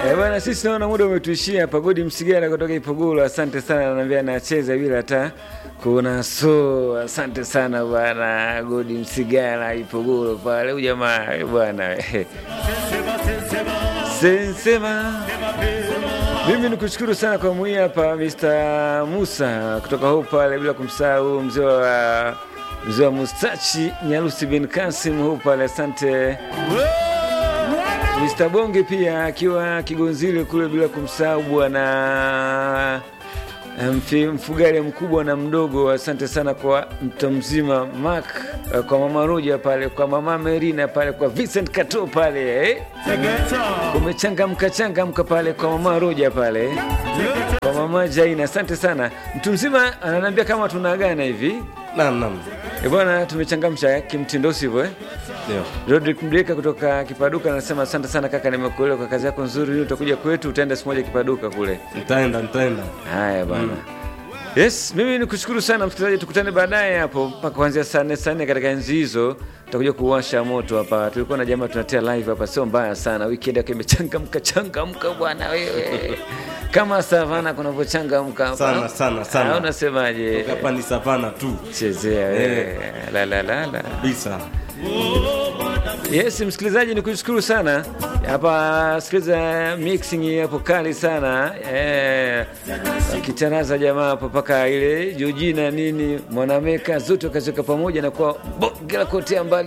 Eh, bwana sisi naona muda umetuishia hapa. Godi Msigara kutoka Ipogolo, asante sana, ananiambia anacheza bila hata kuna so. Asante sana bwana Godi Msigara Ipogolo pale, huyu jamaa eh, bwana eh. Sensema mimi nikushukuru sana kwa mwi hapa Mr. Musa kutoka huko pale, bila kumsahau mzee wa mzee wa mustachi Nyarusi bin Kasim huko pale, asante Mr. Bonge pia akiwa Kigonzile kule, bila kumsahau bwana mfi- mfugale mkubwa na mdogo. Asante sana kwa mto mzima Mark, eh, kwa mama Roja pale, kwa mama Merina pale, kwa Vincent Kato pale eh? Kumechangamka changamka pale kwa mama Roja pale kwa mama Jaina, asante sana. Mtu mzima ananiambia kama tunaagana hivi Naam, naam. Eh, bwana, tumechangamsha kimtindo, sivyo eh? Ndio. Rodrick Mdeka kutoka Kipaduka anasema asante sana kaka, nimekuelewa kwa kazi yako nzuri. Lini utakuja kwetu? Utaenda siku moja Kipaduka kule. Nitaenda, nitaenda. Haya bwana. Yes, mimi ni kushukuru sana msikilizaji, tukutane baadaye hapo mpaka kuanzia saa nne saa nne katika enzi hizo tutakuja kuwasha moto hapa. Tulikuwa na jamaa tunatia live hapa, sio mbaya sana. Weekend yake imechangamka changamka bwana wewe, kama savana kunavyochangamka hapa. Sana, sana, sana. Ah, Unasemaje? Hapa ni savana tu. Chezea wewe. La la la la. Bisa. Yes, msikilizaji ni kushukuru sana hapa, sikiliza mixing hapo kali sana eh, kicharaza jamaa hapo mpaka ile Jojina nini mwanameka zote wakaziweka pamoja na kwa bonge la kotea mbali